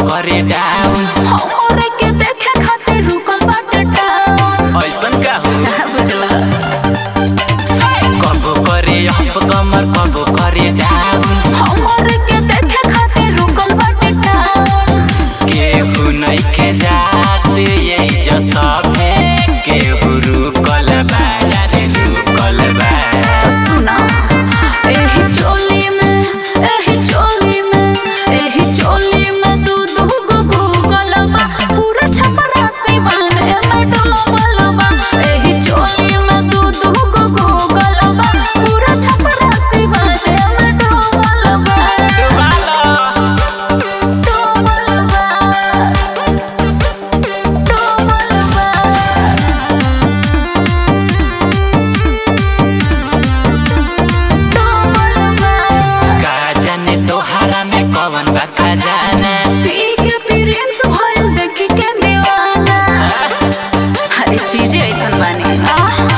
करे डाउन हमरे के देखे खातिर रुकल बाटे टाउन ऐसन का हो बुझला कबो करे अप कमर कबो करे डाउन हमरे के देखे खातिर रुकल बाटे टाउन केहू नइखे जात यही जो सभे केहू रुकल बा यारे रुकल बा तो सुना एही चोली में एही चोली में एही चोली में दू दू गो गूगल बा पूरा छपरा सिवाने में डूबल बा एही चोली में दू दू गो गूगल बा पूरा छपरा सिवाने में डूबल बा डुबालो डूबल बा डूबल बा का जाने तोहरा में कवन बा खजाना पी के प्रिंस भइल देखी के दीवाना हर चीज ऐसन बानी आह